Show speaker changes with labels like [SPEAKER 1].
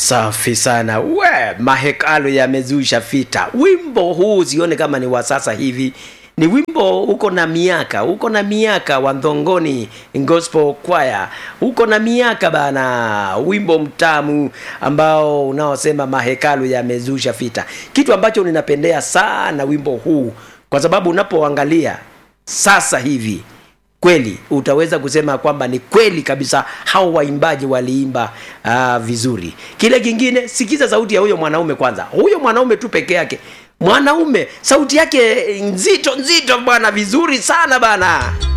[SPEAKER 1] Safi sana we, mahekalu yamezusha vita. Wimbo huu usione kama ni wa sasa hivi, ni wimbo uko na miaka, uko na miaka wa Ndhongoni Gospel Choir, uko na miaka bana, wimbo mtamu ambao unaosema mahekalu yamezusha vita, kitu ambacho ninapendea sana wimbo huu, kwa sababu unapoangalia sasa hivi kweli utaweza kusema kwamba ni kweli kabisa hao waimbaji waliimba uh, vizuri. Kile kingine, sikiza sauti ya huyo mwanaume kwanza, huyo mwanaume tu peke yake, mwanaume sauti yake nzito nzito bwana, vizuri sana bana.